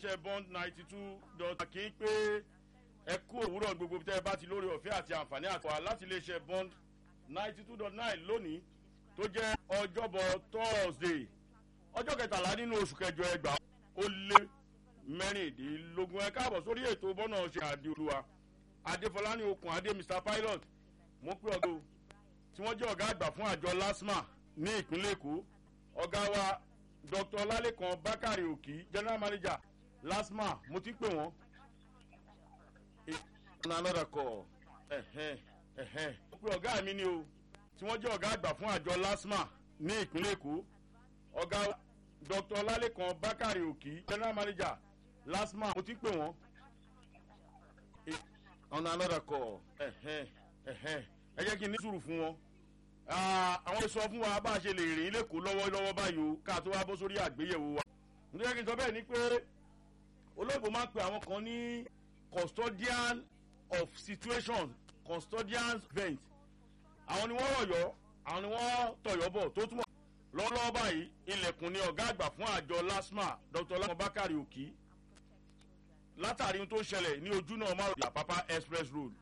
iléeṣẹ́ bond ninety two dot kí n pé ẹ kú òwúrọ̀ gbogbo tẹ́ ẹ bá ti lórí ọ̀fẹ́ àti àǹfààní àtọ̀wá láti iléeṣẹ́ bond ninety two dot nine lónìí tó jẹ́ ọjọ́bọ̀ thursday ọjọ́ kẹtàlá nínú oṣù kẹjọ ẹgbàá ó lé mẹ́rìndínlógún ẹ káàbọ̀ sórí ètò bọ́nà ṣe àdé olúwa adéfọláni okùn adé mr pilot mo pé ọgọ́ tí wọ́n jẹ́ ọ̀gá àgbà fún àjọ lasma ní ìpínlẹ̀ èkó ọ̀gá wa dr ọlálẹ́kan bákàrẹ̀ òkì general manager lasma mo ti pè wọ́n. ọ̀nà another call ẹ̀hẹ́n ẹ̀hẹ́n mo pé ọ̀gá mi ni o tí wọ́n jẹ́ ọ̀gá àgbà fún àjọ lasma ní ìpínlẹ̀ èkó ọ̀gá wa dr ọlálẹ́kan bákàrẹ̀ òkì general manager lasma mo ti pè wọ́n. ọ̀nà another call ẹ̀hẹ́n ẹ̀hẹ́n ẹ jẹ́ kí n ní sùúrù fún wọn àwọn sọ fún wa bá a ṣe lè rìn lẹ́kọ̀ọ́ lọ́wọ́lọ́wọ́ báyìí o ká tó wá bọ́ sórí àgbéyẹ̀wò wa. nítorí kí n sọ bẹ́ẹ̀ ni pé olóògbé máa ń pe àwọn kan ní custodian of situation custodian event àwọn ni wọ́n rọ̀yọ́ àwọn ni wọ́n tọ̀yọ́ bọ̀ tó túmọ̀ lọ́wọ́lọ́wọ́ báyìí ilẹ̀kùn ni ọ̀gá àgbà fún àjọ lasma dr lamọ bakari òkì látàrí ohun tó ń ṣẹlẹ̀ ní ojú náà márùn-ún àpápá express road